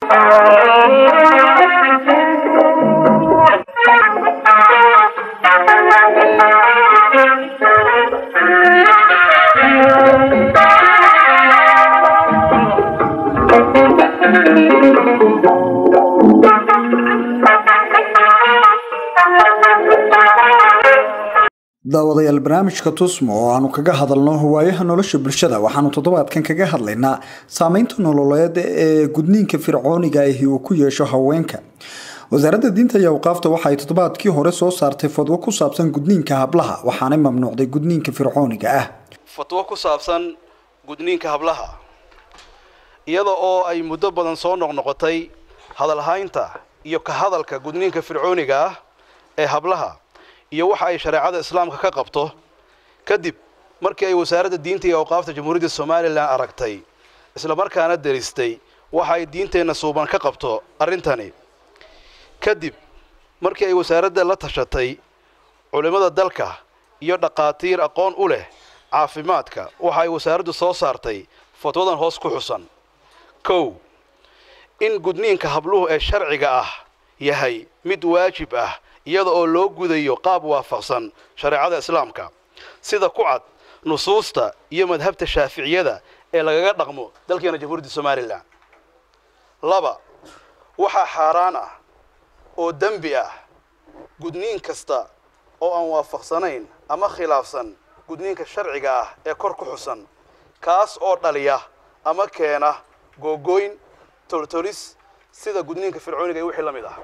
daawadayaal barnaamijka tusmo oo aanu kaga hadalno hawaayaha nolosha bulshada waxaanu toddobaadkan kaga hadlaynaa saameynta nololeed ee gudniinka fircooniga ahi uu ku yeesho haweenka wasaaradda diinta iyo awqaafta waxa ay toddobaadkii hore soo saartay fadwo ku saabsan gudniinka hablaha waxaanay mamnuucday gudniinka fircooniga ah fatwo ku saabsan gudniinka hablaha iyada oo ay muddo badan soo noqnoqotay hadalhaynta iyo ka hadalka gudniinka fircooniga ah ee hablaha iyo waxa ay shareecada islaamka ka qabto kadib markii ay wasaaradda diinta iyo awqaafta jamhuuriyadda somalilan aragtay islamarkaana deristay waxa ay diinteenna suuban ka qabto arrintani kadib markii ay wasaaradda la tashatay culimmada dalka iyo dhaqaatiir aqoon u leh caafimaadka waxa ay wasaaraddu soo saartay fatwadan hoos ku xusan kow in gudniinka habluhu ee sharciga ah yahay mid waajib ah iyada oo loo gudayo qaab waafaqsan shareecada islaamka sida ku cad nusuusta iyo madhabta shaaficiyada ee lagaga dhaqmo dalkeena jamhuuriyadda somalilan laba waxaa xaaraan ah oo dembi ah gudniin kasta oo aan waafaqsanayn ama khilaafsan gudniinka sharciga ah ee kor ku xusan kaas oo dhaliya ama keena googooyn toltolis sida gudniinka fircooniga iyo wixii la mid ah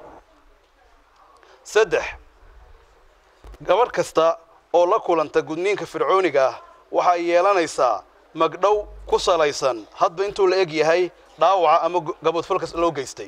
saddex gabadh kasta oo la kulanta gudniinka fircooniga ah waxay yeelanaysaa magdhow ku salaysan hadba intuu la eg yahay dhaawaca ama gabadfalka loo geystay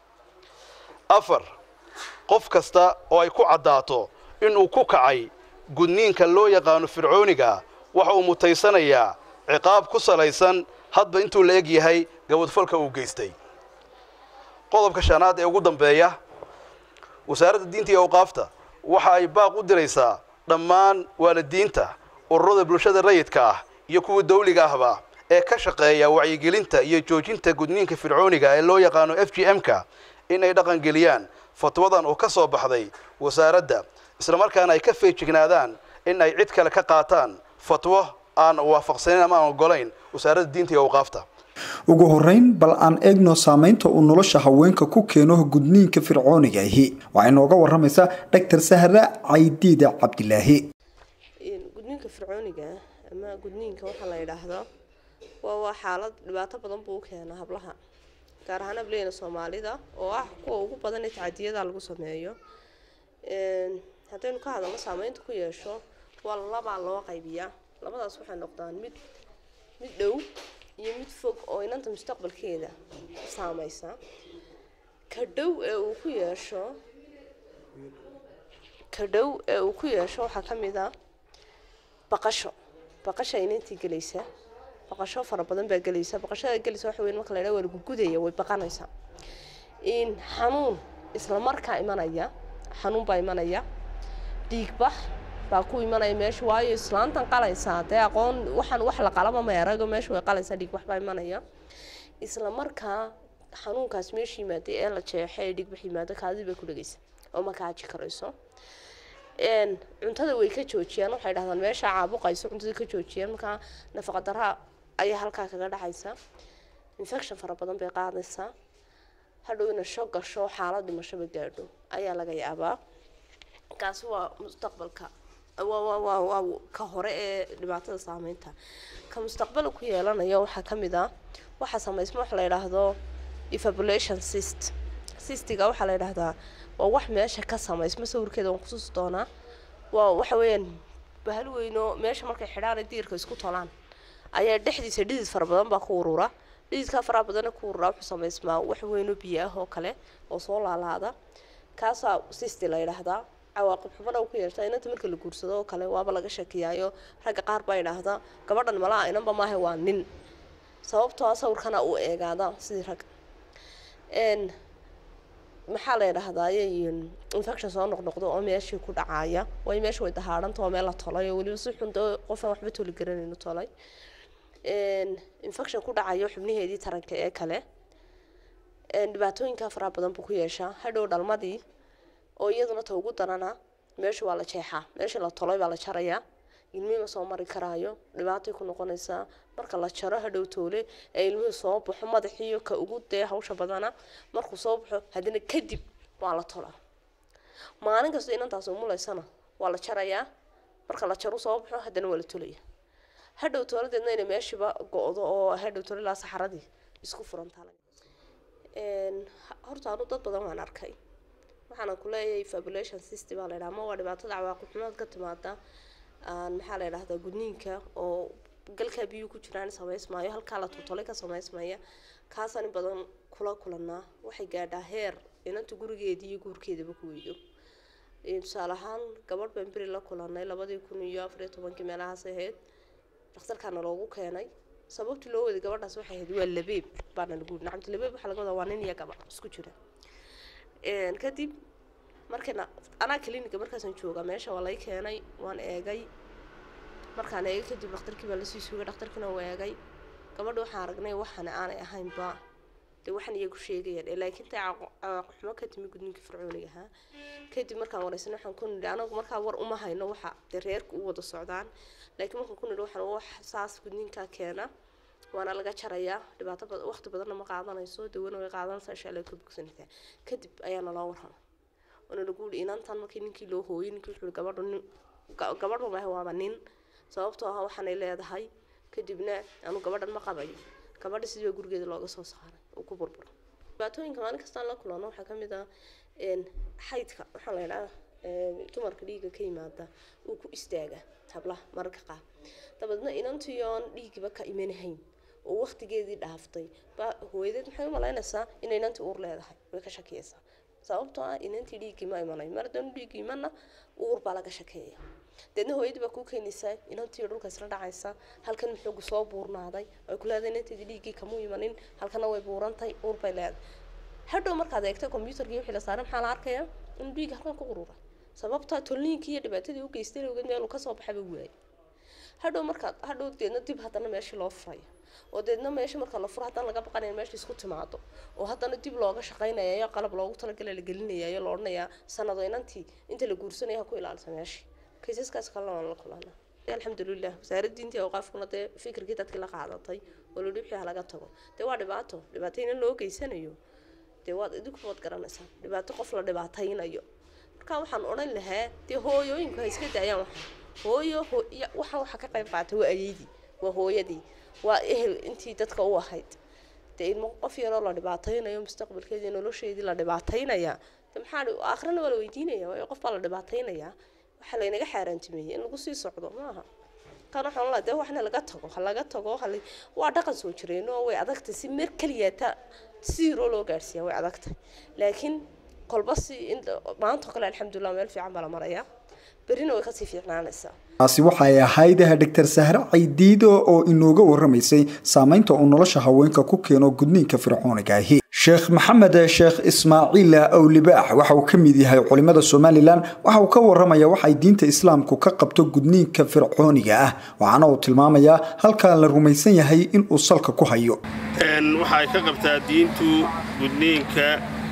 afar qof kasta oo ay ku caddaato inuu ku kacay gudniinka loo yaqaano fircooniga waxa uu mutaysanayaa ciqaab ku salaysan hadba intuu la eg yahay gabadfalka uu geystay qodobka shanaad ee ugu dambeeya wasaaradda diinta iyo awqaafta waxa ay baaq u diraysaa dhammaan waalidiinta ururada bulshada rayidka ah iyo kuwa dawliga ahba ee ka shaqeeya wacyigelinta iyo joojinta gudniinka fircooniga ee loo yaqaano f g m-ka in ay dhaqangeliyaan fatwadan oo ka soo baxday wasaaradda islamarkaana ay ka feejignaadaan in ay cid kale ka qaataan fatwo aan waafaqsanayn ama aan ogolayn wasaaradda diinta iyo awqaafta ugu horeyn bal aan eegno saameynta uu nolosha haweenka ku keeno gudniinka fircooniga ahi waxay nooga waramaysaa dhaktar sahra caydiida cabdilaahi gudniinka fircooniga ama gudniinka waxaa la yidhaahdaa waa waa xaalad dhibaato badan buu u keenaa hablaha gaar ahaan hableena soomaalida oo ah kuwa ugu badan ee tacadiyada lagu sameeyo haddaynu ka hadalno saameynta ku yeesho waa labaa loo qaybiyaa labadaas waxay noqdaan mid mid dhow iyo mid fog oo inanta mustaqbalkeeda saameysa ka dhow ee uu ku yeesho ka dhow ee uu ku yeesho waxaa ka mid a baqasho baqasha inantii gelaysa baqasho fara badan baa gelaysa baqashada gelaysa waxa weyn marka la yidhaha waa lagu gudaya way baqanaysaa in xanuun isla markaa imanaya xanuun baa imanaya dhiigbax baa ku imanaya meesha waayo islaantan qalaysaa dee aqoon waxaan wax la qalaba meerago meesha way qalaysaa dhiigbax baa imanaya isla markaa xanuunkaas meesha yimaaday ee la jeexo ee dhiigbax yimaado kaadii bay ku dhegaysa oo ma kaaji karayso cuntada way ka joojiyaan waxay dhahdaan meesha caabuqayso cuntada ka joojiyaan markaa nafaqa daraa ayaa halkaa kaga dhacaysa infection fara badan bay qaadaysaa hadhow ina sho gasho xaalad dhimashaba gaadho ayaa laga yaabaa kaasi waa mustaqbalka waa ka hore ee dhibaatada saameynta ka mustaqbala ku yeelanaya waxaa ka mid ah waxaa samaysma waxa la yidhaahdo evaluation cyst cystiga waxaa la yidhaahdaa waa wax meesha ka samaysma sawirkeeda waan kusuusi doonaa waa waxa weeyaan bahal weyno meesha markay xidhaan ay diirka isku tolaan ayaa dhexdiisa dhidid fara badan baa ku urura dhididkaa faraha badana ku urura wuxuu samaysmaa wax weyno biyo ah oo kale oo soo laalaada kaasaa cysti la yidhaahdaa cawaaqib xumana ku yeertaa inanta marka la guursado oo kale waaba laga shakiyaayo ragga qaar baa yidhaahdaa gabadhan malaa inanba maaha waa nin sababtoo ah sawirkana uu eegaada sidii ragga maxaa la yidhaahdaa infection soo noqnoqdo oo meeshii ku dhacaya way meesha way dahaadhanta oo meel la tolay oo weliba si xun dee qofaan waxba toli garanayno tolay infection ku dhacayo xubnaheedii taranka ee kale dhibaatooyinkaa faraha badan buu ku yeeshaa hadhow dhalmadii oo iyaduna ta ugu darana meesha waa la jeexaa meesha la tolay baa la jarayaa ilmihii ma soo mari karaayo dhibaatay ku noqonaysaa marka la jaro hadhow toole ee ilmihii soo baxo madaxiiyo ka ugu dee hawsha badana markuu soo baxo haddana kadib waa la tolaa maalin kasta inantaas umulaysana waa la jarayaa marka la jaro soo baxo haddana waa la tolaya hadhow tooladeedna inay meeshiiba go-do oo hadhow toole ilaa saxaradii isku furantaa horta anu dad badan waan arkay waxaana kuleeyahay fabulation system baa la yidhaha ama waa dhibaatada cawaaqib xumood ka timaada maxaa la yidhahdaa gudniinka oo galkaa biyuu ku jiraan samaysmaayo halkaa la tutolay ka samaysmaya kaasaan in badan kula kulanaa waxay gaadhaa heer inanta gurigeedii iyo guurkeedaba ku weydo tusaale ahaan gabadh baan beri la kulanay labadii kun iyo afariyo tobankii meelahaas ahayd dhakhtarkaana loogu keenay sababtii loo waday gabadhaas waxay ahayd waa labeeb baana lagu yidhi nacamti labeeb waxaa laga wadaa waa nin iyo gabadh isku jira kadib markayna anaa cliniga markaasaan joogaa meesha waa lay keenay waan eegay markaan eegay kadib dhakhtarkii baa lasii sugay dhakhtarkiina waa eegay gabadha waxaan aragnay waxana aanay ahaynba dee waxaan iyagu sheegayaan ee laakiin tay cawaaqixumo ka timi gudniinka fircooniga ahaa kadib markaan wareysanay waxaan ku nidhi anagu markaa war uma hayno waxa dee reerka u wada socdaan laakiin markaan ku nidhi waxaan wax saas gudniinkaa keena waana laga jarayaa dhibaato waqti badanna ma qaadanayso dawana way qaadanaysaa insha allah ka bogsanaysaa kadib ayaana loo warrama waana lagu yihi inantan markii ninkii loo hooyay ninkii wuxuu yihi gabadhu nin gabadhu maaha waaba nin sababtoo ah waxaanay leedahay kadibna anu gabadhan ma qabayo gabadha sidii baa gurigeeda looga soo saaray uu ku burburo dhibaatooyinka maalin kastaan la kulano waxaa kamid ah xaydka waxaa la yidhaha dumarka dhiigga ka yimaada uu ku istaaga hablaha mararka qaar dabeedna inantii oon dhiigiba ka imanahayn oo waqtigeedii dhaaftay baa hooyadeed maxay u malaynaysaa inay inantii uur leedahay way ka shakiyaysaa sababtoo ah inantii dhiiggii ma imanayo mar haddaan dhiiggii imana uur baa laga shakeeya deedna hooyadii baa kuu keenaysaa inantii dhulka isla dhacaysa halkan muxuugu soo buurnaaday ay ku leedahay inanteedii dhiiggii kamuu imanin halkana way buurantay uur bay leedahay hadhow markaad eegtay combyutarkii wixii la saaray maxaa la arkayaa in dhiig halkan ku qururay sababta tolniinkii iyo dhibaatadii u geystay awgeed meeluu kasoo baxayba waayay hadhow markaad hadhow deedna dib haddana meeshii loo furayo oo deedna meesha marka la furo haddana laga baqanaya meesha isku timaado oo haddana dib looga shaqaynayayo qalab loogu talagalay la gelinayayo la odhanayaa sanado inantii inta la guursanaya ha ku ilaalisa meeshii kaysaskaas kalena waan la kulana alxamdulilah wasaaradda diintii awqaafkuna dee fikirkii dadkii la qaadatay oo la wixii halaga tago dee waa dhibaato dhibaatayna loo geysanayo dee waad idinku waad garanaysaa dhibaato qof la dhibaataynayo marka waxaan odhan lahaa dee hooyooyinku ha iska daayaan waxa hooyo waxaan waxa ka qayb qaatay waa ayeydii waa hooyadii waa ehel intii dadka u ahayd dee ilmo qof yaroo la dhibaataynayo mustaqbalkeedii nolosheedii la dhibaataynaya de maxaa aakhirana waa la weydiinaya waayo qof baa la dhibaataynayaa waxaa laynaga xaaraantimeeyey in lagu sii socdo maaha kan waxaan la dee waxna laga tago ha laga tago hal waa dhaqan soo jireen oo way adagtay si mer keliya ta siiroo loo gaarsiiya way adagtay laakiin kolba si maanta oo kale alxamdulilah meel fiican baa la marayaa berrina way kasii fiicnaanaysaa taasi waxay ahayd doctor sahre caydiido oo inooga warramaysay saamaynta uu nolosha haweenka ku keeno gudniinka fircooniga ahi sheekh maxamed sheekh ismaaciil awlibaax waxa uu ka mid yahay culimada somalilan waxa uu ka warramaya waxay diinta islaamku ka qabto gudniinka fircooniga ah waxaana uu tilmaamayaa halkaa la rumaysan yahay inuu salka ku hayo waxay ka qabtaa diintu gudniinka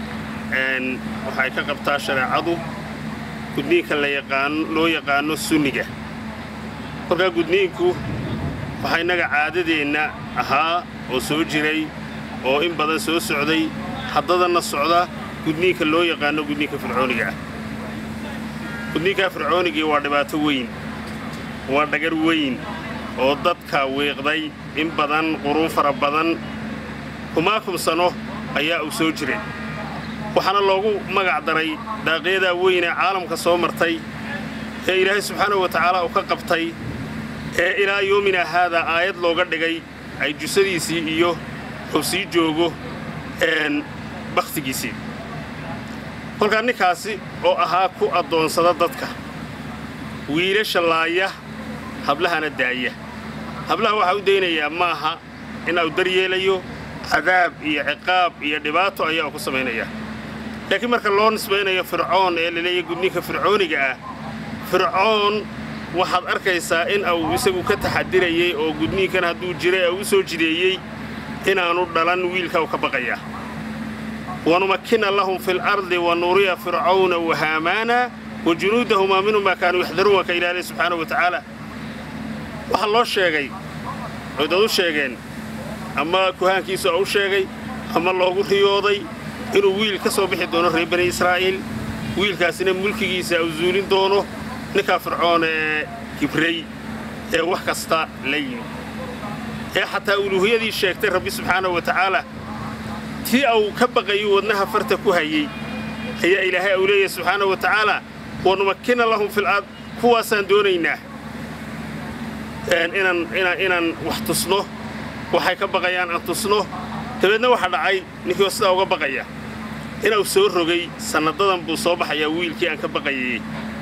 waxay ka qabtaa shareecadu gudniinka loo yaqaano sunniga markaa gudniinku waxaa innaga caadadeenna ahaa oo soo jiray oo in badan soo socday haddadanna socda gudniinka loo yaqaano gudniinka fircooniga ah gudniinkaa fircoonigii waa dhibaato weyn waa dhagar weyn oo dadka wiiqday in badan quruun fara badan kumaakum sano ayaa uu soo jiray waxaana loogu magac daray daaqyadaa weyn ee caalamka soo martay ee ilaahay subxaanahu wa tacaala uu ka qabtay ee ilaa yoomina haadaa aayad looga dhigay ay jusadiisii iyo uu sii joogo bakhtigiisii kolkaa ninkaasi oo ahaa ku addoonsada dadka wiilasha laaya hablahana daaya hablaha waxaa u daynayaa maaha in uu daryeelayo cadaab iyo ciqaab iyo dhibaato ayaa uu ku samaynayaa laakiin marka loo nisbaynayo fircoon ee laleeyahy gudniinka fircooniga ah fircoon waxaad arkaysaa in uu isagu ka taxadirayey oo gudniinkan hadduu jiray uu u soo jideeyey inaannu dhalan wiilka u ka baqayaa wanumakkina lahum fi lardi wanuriya fircawna wahaamaana wajunuudahumaa minhum maa kaanuu yaxdaruun waa ka ilaalay subxaanahu wa tacaala waxaa loo sheegay oy dad u sheegeen ama kuhaankiisa oo u sheegay ama loogu riyooday inuu wiil ka soo bixi doono reer bani israa'iil wiilkaasina mulkigiisa u zuulin doono ninkaa fircoon ee kibrey ee wax kasta la yimi ee xataa uluuhiyadii sheegtay rabbi subxaanahu wa tacaala tii au ka baqayu wadnaha farta ku hayey ayaa ilaahay au leeyahay subxaanahu wa tacaala wanumakkina lahum fil ard kuwaasaan doonaynaa inaan wax tusno waxay ka baqayaan aan tusno dabeedna waxaa dhacay ninkii oo sidaa uga baqaya inuu soo rogay sannadadan buu soo baxayaa wiilkii aan ka baqayay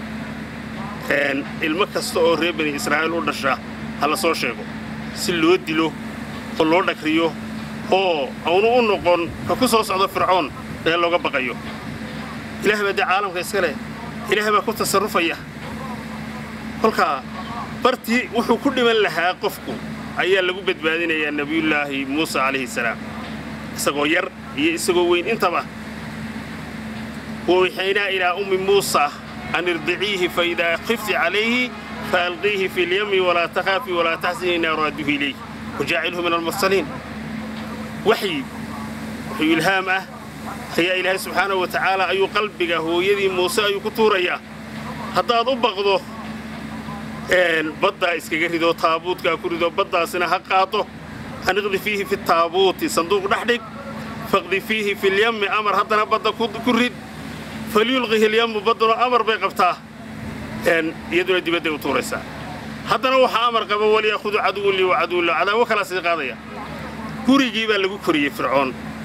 ilmo kasta oo reer bani israa'iil u dhasha ha la soo sheego si loo dilo oo loo dhagriyo oo aunu u noqon ka ku soo socdo fircoon ee looga baqayo ilahay baa dee caalamka iska leh ilaahay baa ku tasarrufaya kolkaa bartii wuxuu ku dhiman lahaa qofku ayaa lagu badbaadinayaa nebiyullaahi muuse calayhi salaam isagoo yar iyo isagoo weyn intaba wawixaynaa ilaa ummi muusa an irdiciihi faidaa khifti calayhi faalqiihi fi lyami walaa takhaafi walaa taxsini inaa raaduhu ilayh wajaacilhu min almursaliin waxyi wuxuu ilhaam ah ayaa ilaahay subxaanahu wa tacaala ayuu qalbiga hooyadii muuse ayuu ku tuurayaa haddaad u baqdo baddaa iskaga rido taabuudkaa ku rido baddaasina ha qaado haniqdi fiihi fi taabuuti sanduuq dhex dhig faqdi fiihi filyammi amar haddana badda ku rid falyulqihi lyammu badduna amar bay qabtaa iyaduna dibadday u tuuraysaa haddana waxaa amar qaba waliyaahudu caduwun lii wa caduwun la cadaabo kalaa sii qaadaya gurigii baa lagu koriyey fircoon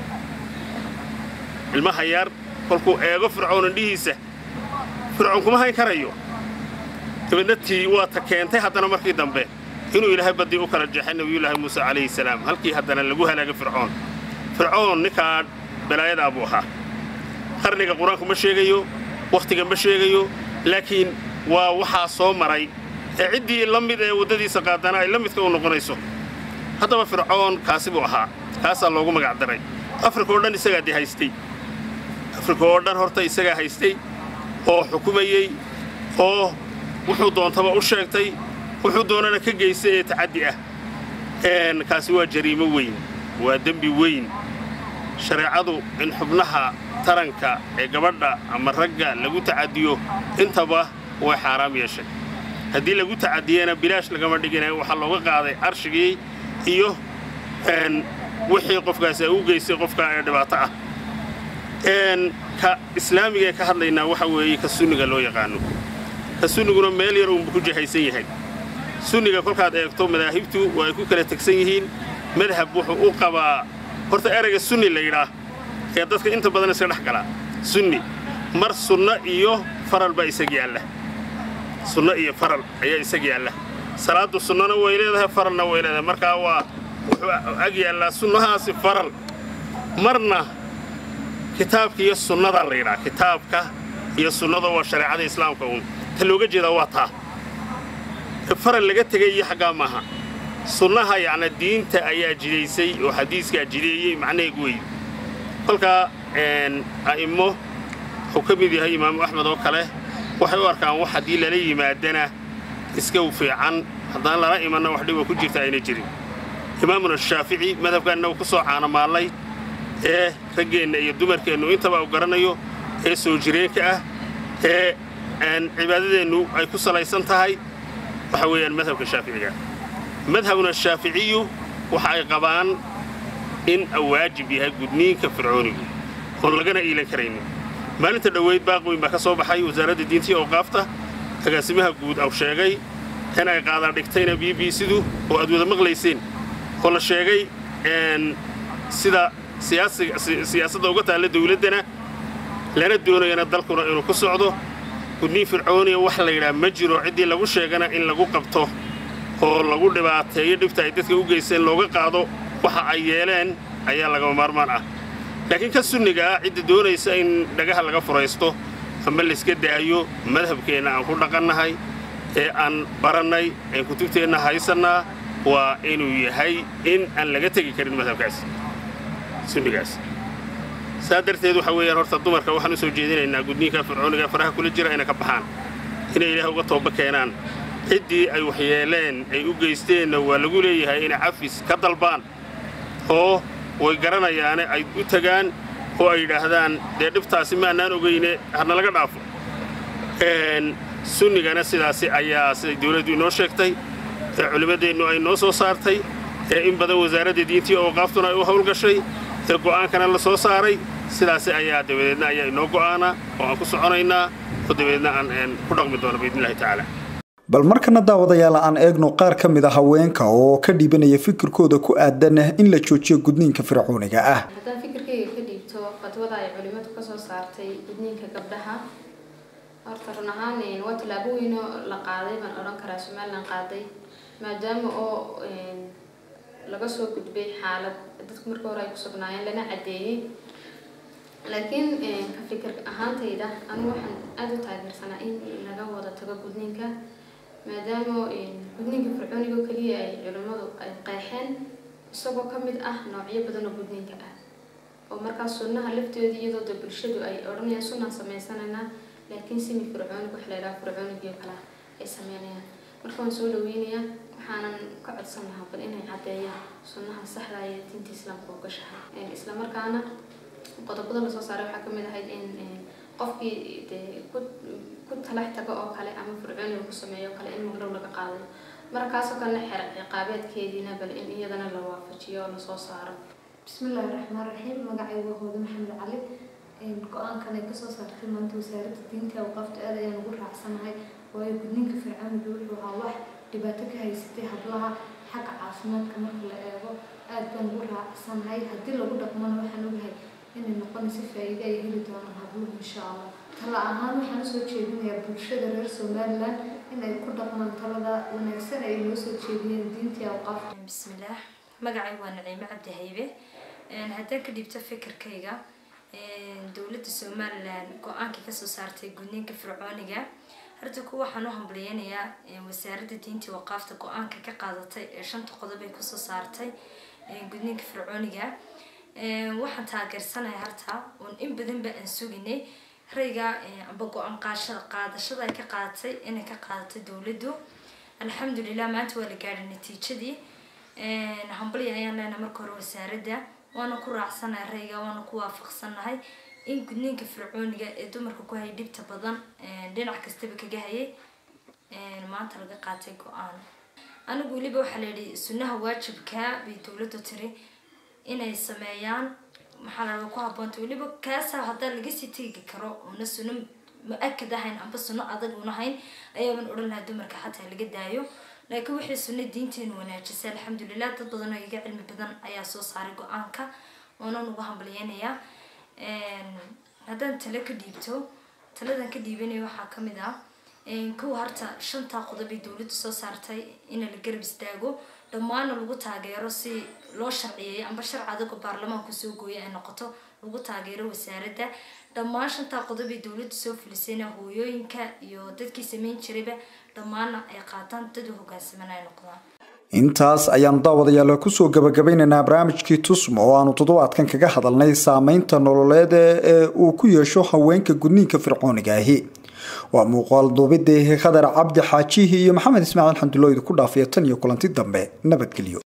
ilmaha yaar kolkuu eego fircoon indhihiisa fircoon kuma hayn karayo dabeedna tii waa ta keentay haddana markii dambe inuu ilaahay baddii u kala jeexay nebiyullaahi muuse calayhi salaam halkii haddana lagu halaagay fircoon fircoon ninkaa balaayadaa buu ahaa qarniga qur-aanku ma sheegayo wakhtiga ma sheegayo laakiin waa waxaa soo maray ee ciddii la mid ee waddadiisa qaadana ay la midka u noqonayso haddaba fircoon kaasi buu ahaa kaasaa loogu magac daray afrika oo dhan isagaa dee haystay afrika oo dhan horta isagaa haystay oo xukumayey oo wuxuu doontaba u sheegtay wuxuu doonana ka geystay ee tacaddi ah kaasi waa jariimo weyn waa dembi weyn shareecadu in xubnaha taranka ee gabadha ama ragga lagu tacadiyo intaba way xaaraam yeeshay haddii lagu tacadiyena bilaash lagama dhigina waxaa looga qaaday carshigii iyo wixii qofkaasi ay u geystay qofka ee dhibaato ah ka islaamiga ee ka hadlaynaa waxa weeye ka sunniga loo yaqaano ka sunniguna meel yar uunbu ku jihaysan yahay sunniga kolkaad eegto madaahibtu waa ay ku kala tegsan yihiin madhab wuxuu u qabaa horta erayga sunni la yidhaah ee dadka inta badan iska dhex galaa sunni mar sunno iyo faral baa isag yaalla sunno iyo faral ayaa isag yaalla salaaddu sunnona way leedahay faralna way leedahay markaa waa wuxuu ag yaallaa sunnahaasi faral marna kitaabka iyo sunnada la yidhaha kitaabka iyo sunnada waa shareecada islaamka uun ta looga jeedaa waa taa faral laga tegay iyo xaggaa maaha sunnaha yacna diinta ayaa jidaysay oo xadiiskaa jideeyey macnaheegu wey kolkaa a'immo wuxuu ka mid yahay imaamu axmed oo kale waxay u arkaan wax haddii lala yimaadana iska fiican haddana lala imanna wax dhiba ku jirta ayna jirin imaamuna shaafici madhabkaanna uu ku soo caanamaallay ee raggeenna iyo dumarkeennu intaba u garanayo ee soo jireenka ah ee cibaadadeennu ay ku salaysan tahay waxa weeyaan madhabka shaaficiga madhabuna shaaficiyu waxa ay qabaan in waajib yahay gudniinka fircoonigu oon lagana iilan karaynin maalinta dhoweyd baaqweyn baa ka soo baxay wasaaradda diinta iyo awqaafta agaasimaha guud au sheegay in ay qaadaan dhigtayna b b sidu oo aad wada maqlayseen oo la sheegay sida siyaasadda uga taalla dawladdana lana doonayana dalkuna inuu ku socdo gudniin fircooniya wax la yidhaha ma jiro ciddii lagu sheegana in lagu qabto oo lagu dhibaateeyo dhibta ay dadka u geysteen looga qaado waxa ay yeeleen ayaa lagama maarmaan ah laakiin ka sunniga ah cidda doonaysa in dhagaha laga furaysto ama layska daayo madhabkeenna aan ku dhaqannahay ee aan barannay een kutubteenna haysannaa waa inuu yahay in aan laga tegi karin madhabkaas sunnigaas saa darteed waxa weeyaan horta dumarka waxaan u soo jeedinaynaa gudniinka fircooniga faraha kula jira inay ka baxaan inay ilaah uga tooba keenaan ciddii ay waxyeeleen ay u geysteenna waa lagu leeyahay inay cafis ka dalbaan oo way garanayaane ay u tagaan oo ay yidhaahdaan dee dhibtaasi maannaan ogeyne hana laga dhaafo sunnigana sidaasi ayaa siday dawladdu inoo sheegtay ee culimmadeennu ay noo soo saartay ee in badan wasaaradda diintii oo qaaftuna ay u howlgashay ee go'aankana la soo saaray sidaasi ayaa dabadeedna ayaa inoo go'aana oo aan ku soconaynaa oo dabadeedna aan ku dhaqmi doono biidnillahi tacaala bal markana daawadayaal aan eegno qaar ka mid a haweenka oo ka dhiibanaya fikirkooda ku aadan in la joojiyo gudniinka fircooniga ah haddaan fikirkayga ka dhiibto fatwada ay culimmadu ka soo saartay gudniinka gabdhaha horta run ahaan waa tallaabo weynoo la qaaday baan odhan karaa somalilan qaaday maadaama oo laga soo gudbay xaalad dadku marka hore ay ku sugnaayeen lana caddeeyey laakiin ka fikir ahaantayda anigu waxaan aada u taageersanaa in laga wada tago gudniinka maadaama gudniinka fircooniga oo keliya ay culimmadu ay qeexeen isagoo ka mid ah noocyo badan oo gudniinka ah oo markaas sunnaha lafteeda iyadoo de bulshadu ay odhanayaan sunnaan samaysanayna laakiin simi fircooniga wax la yidhaha fircoonigiyo kale ay sameynayaan marka waan soo dhaweynayaa waxaanan ka codsan lahaa bal inay caddeeyaan sunnaha saxda iyo diinta islaamka oo gashahay islamarkaana qodobada lasoo saaray waxaa kamid ahayd in qofkii dee ku ku talax tago oo kale ama fircooniga ku sameeyo oo kale in magdhow laga qaadayo markaasoo kalena xer ciqaabeedkeediina bal in iyadana la waafajiyo oo lasoo saaro bismillaahi raxmaan raxiim magacaygu waa hooda maxamed cali go-aankan ay kasoo saartay maanta wasaaradda diinta awqaafta aad ayaan ugu raacsanahay waayo gudniinka fircooniga wuxuu ahaa wax dhibaato ka haysatay hablaha xagga caafimaadka marka la eego aad baan ugu raacsanahay haddii lagu dhaqmana waxaan ogahay inay noqonayso faa-iide ay heli doonaan habluhu insha allah tala ahaan waxaan usoo jeedinayaa bulshada reer somalilan inay ku dhaqmaan talada wanaagsan ay noo soo jeediyeen diintii awqaafta bismillaah magacaygu waa naciime cabdi haybe haddaan ka dhibto fikirkayga dowladda somalilan go-aankii kasoo saartay gudniinka fircooniga horta kuwa waxaan u hambaliyeynayaa wasaaradda diintii waqaafta go-aanka ka qaadatay ee shanta qodob ay kusoo saartay gudniinka fircooniga waxaan taageersanaya harta oon in badanba aan suginay rayga amba go-aan qaashada qaadashada ay ka qaadatay inay ka qaadatay dowladdu alxamdulilah maanta waa la gaadhay natiijadii hambalya ayaan leenahay marka hore wasaaradda waana ku raacsanahay rayga waana ku waafaqsanahay in gudniinka fircooniga ee dumarka ku hayay dhibta badan dhinac kastaba kaga hayay maanta laga qaatay go-aan anigu weliba waxaa la yidhi sunnaha waajibkaa bay dowladdu tiri inay sameeyaan maxaa la ku habboonta weliba kaasa haddaa laga sii tegi karo una sunno mu-akad ahayn amba sunno adag un ahayn ayaaban odhan lahaa dumarka xataa laga daayo laakiin waxay sunno diinteenu wanaajisay alxamdulilah dad badan oo iga cilmi badan ayaa soo saaray go-aanka oonan ugu hambalyeynayaa haddaan talo ka dhiibto taladan ka dhiibanaya waxaa kamid ah kow harta shantaa qodob ay dowladdu soo saartay in la garab istaago dhammaana lagu taageero si loo sharciyeeyo amba sharci adagoo baarlamaanku soo gooya ay noqoto lagu taageero wasaaradda dhammaan shantaa qodob ay dowladdu soo filisayna hooyooyinka iyo dadkii sameyn jirayba dhammaana ay qaataan dad u hogaansaman ay noqdaan intaas ayaanu daawadayaal kusoo gabagabaynaynaa barnaamijkii tusmo oo aanu toddobaadkan kaga hadalnay saameynta nololeed ee uu ku yeesho haweenka gudniinka fircooniga ahi waa muuqaal duubidii khadar cabdi xaajihi iyo maxamed ismaaciil xamdulooydu ku dhaafiya tan iyo kulanti dambe nabadgelyo